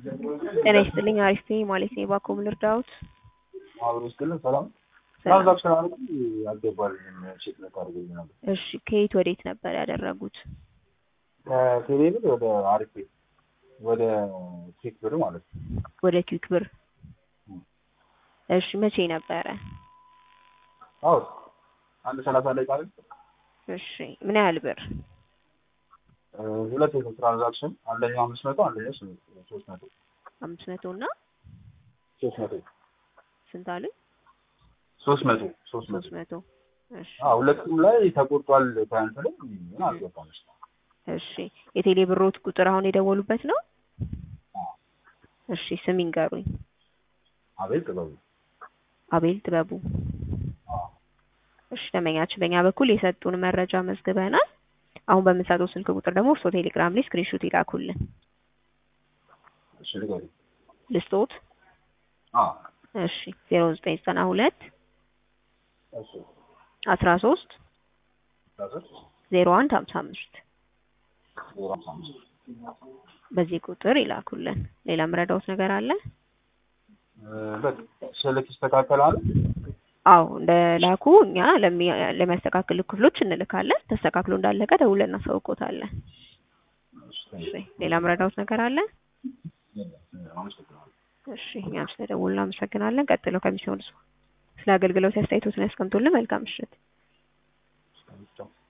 ጤና ይስጥልኝ አሪፍ ነኝ ማለት ነው። እባክዎ ምን ልርዳዎት? አብሮ ይስጥልን ሰላም። ሰላም። ትራንዛክሽን አድርጉ አልገባልኝም ቼክ ልታደርገኝ ነበር። እሺ ከየት ወዴት ነበር ያደረጉት? ከቴሌብር ወደ አሪፍ ቤት ወደ ቼክ ብር ማለት ነው። ወደ ኪክ ብር። እሺ መቼ ነበረ? አዎ አንድ ሰላሳ ላይ ቃል እሺ ምን ያህል ብር? ሁለት የሰው ትራንዛክሽን አንደኛው አምስት መቶ አንደኛው ስምንት ሶስት መቶ አምስት መቶ እና ሶስት መቶ ስንት አሉኝ? ሶስት መቶ ሶስት መቶ ሶስት መቶ እሺ አዎ ሁለቱም ላይ ተቆርጧል። ፓንት ላይ ምን አልገባም። እሺ የቴሌ ብሮት ቁጥር አሁን የደወሉበት ነው? እሺ ስም ይንገሩኝ። አቤል ጥበቡ አቤል ጥበቡ። እሺ ደንበኛችን በእኛ በኩል የሰጡን መረጃ መዝግበናል። አሁን በምንሰጠው ስልክ ቁጥር ደግሞ እርስዎ ቴሌግራም ላይ ስክሪንሾት ይላኩልን። እሺ ንገሪኝ። ልስጦት? አዎ እሺ ዜሮ ዘጠኝ ዘጠና ሁለት እሺ አስራ ሶስት ዳሰስ ዜሮ አንድ ሀምሳ አምስት ዜሮ ሃምሳ አምስት በዚህ ቁጥር ይላኩልን። ሌላ ምረዳውት ነገር አለ? በቃ ስልክ ይስተካከላል። አዎ እንደ ላኩ እኛ ለሚ- ለሚያስተካክሉ ክፍሎች እንልካለን። ተስተካክሎ እንዳለቀ ደውለን እናሳውቆታለን። እሺ ሌላ ምረዳውት ነገር አለ? አመሰግናለሁ። እሺ እኛም ስለደወሉ እናመሰግናለን። ቀጥሎ ከሚሰሙ ስለ አገልግሎት አስተያየቶትን ያስቀምጡልን። መልካም ምሽት።